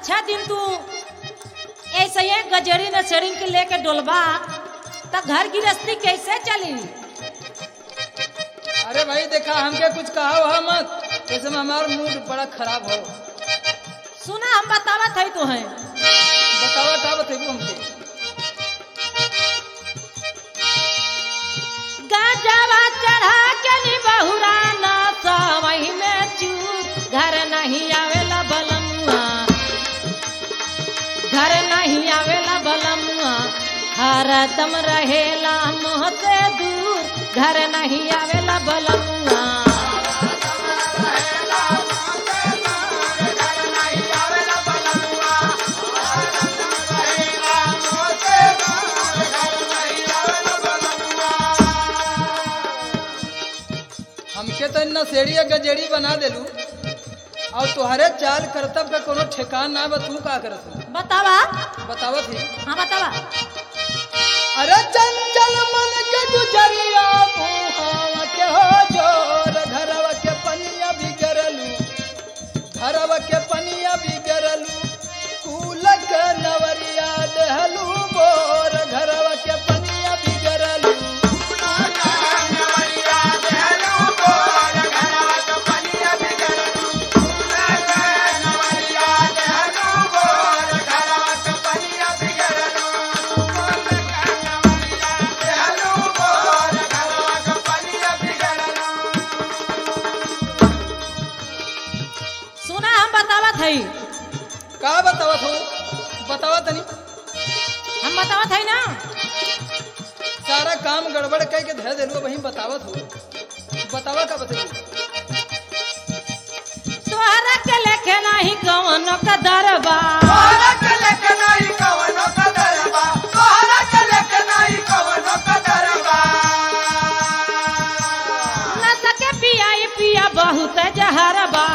अच्छा दिन तू ऐसे ही गजरी न सड़िंग के लेके डोलबा त घर गृहस्थी कैसे चली अरे भाई देखा हमके कुछ कहा वहा मत ऐसे में हमारा मूड बड़ा खराब हो सुना हम बतावत है तो है बतावा का बतेबू हमके गाजवा चढ़ा के नी बहुरा ना सवही में चूर घर नहीं आवेला बलमुआ घर नहीं आवेला बलमुआ हरदम रहेला मोह से दूर घर नहीं आवेला बलमुआ हमके तो इतना सेड़ी गजेड़ी बना देलू और तुहरे चाल करतब का कोनो ठेकान ना बा तू का करत हो? बतावा बतावत ही हाँ बतावा अरे चंचल मन के गुजरिया मुहावा के हो जोर घरवा के पनिया बिगरलू घरवा के पनिया बिगरलू कूल के नवरिया देहलू बोर घरवा के पनिया बिगरलू सुना हम बतावत है का बतावत हो बतावा तनी हम बतावत है ना सारा काम गड़बड़ कह के धर देलू वही बतावत हो बतावा का बतेलू तोहरा के लेखे नहीं कौन का दरबा न सके पियाई पिया बहुत जहरबा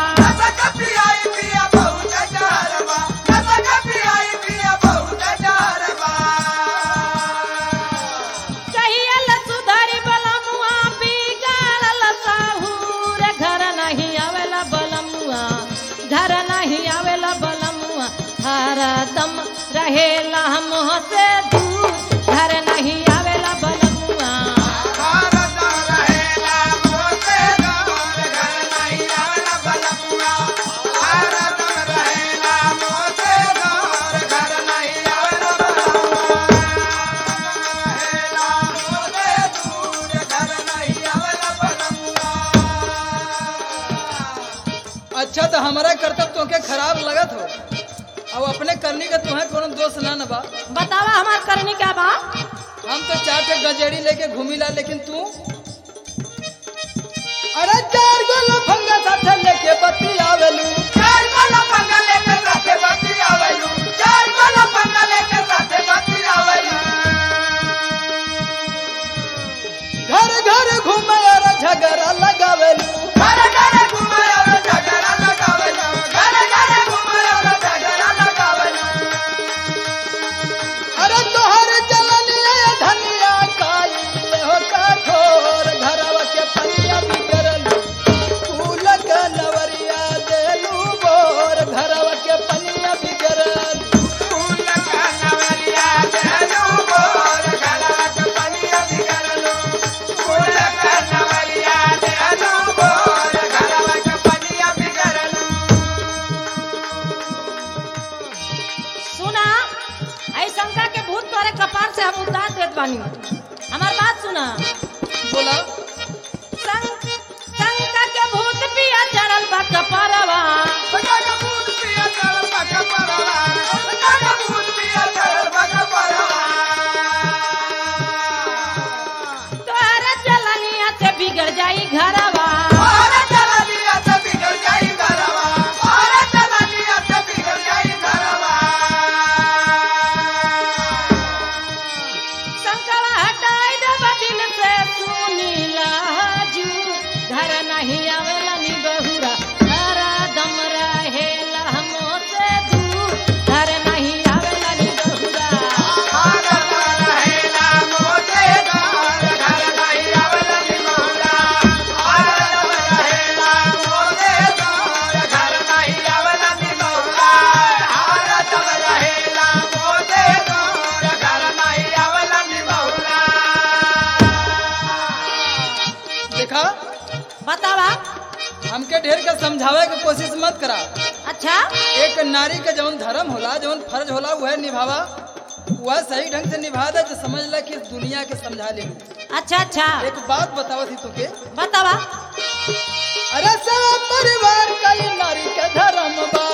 कहिया ल सुधारी बलमुआ बिगाड़ल साहूर घर नहीं आवेला बलमुआ घर नहीं आवेला बलमुआ हरदम रहेला मोह से दूर घर नहीं आवेला बलमुआ अच्छा तो हमारा कर्तव्य तोके खराब लगत हो अब अपने करनी का तुम्हें कोनो दोष ना न बा बतावा हमार करनी क्या बा हम तो चार ठे गजेड़ी लेके घूमी ला लेकिन तू अरे चार गो लफंगा साथे लेके बत्ती आवेलू घर घर घूमे और झगड़ा लगावेलू अरे तोहर जलनिया धनिया काई हो कठोर घरवा के पनिया बिगड़लू फूल के नवरिया देलू बोर घरवा के पनिया बिगड़लू सुना ऐ शंका के भूत तोरे कपार से हम उतार देत बानी हमार बात सुना बोला शंक- शंका के भूत पिया चढ़ल बा कपारवा तोहरा जलनिया से बिगड़ जाई घरवा शंकवा हटाई दे बदिल से सुनीला हजू घर नहीं आवेला नी बहुरा हरा दम रहे के ढेर के समझावे के कोशिश मत करा अच्छा एक नारी के जौन धर्म होला जौन फर्ज होला वह निभावा वह सही ढंग से निभा दे तो समझ ले कि इस दुनिया के समझा ले अच्छा अच्छा एक बात बताओ थी तुके बतावा अरे सब परिवार का ये नारी के धर्म बा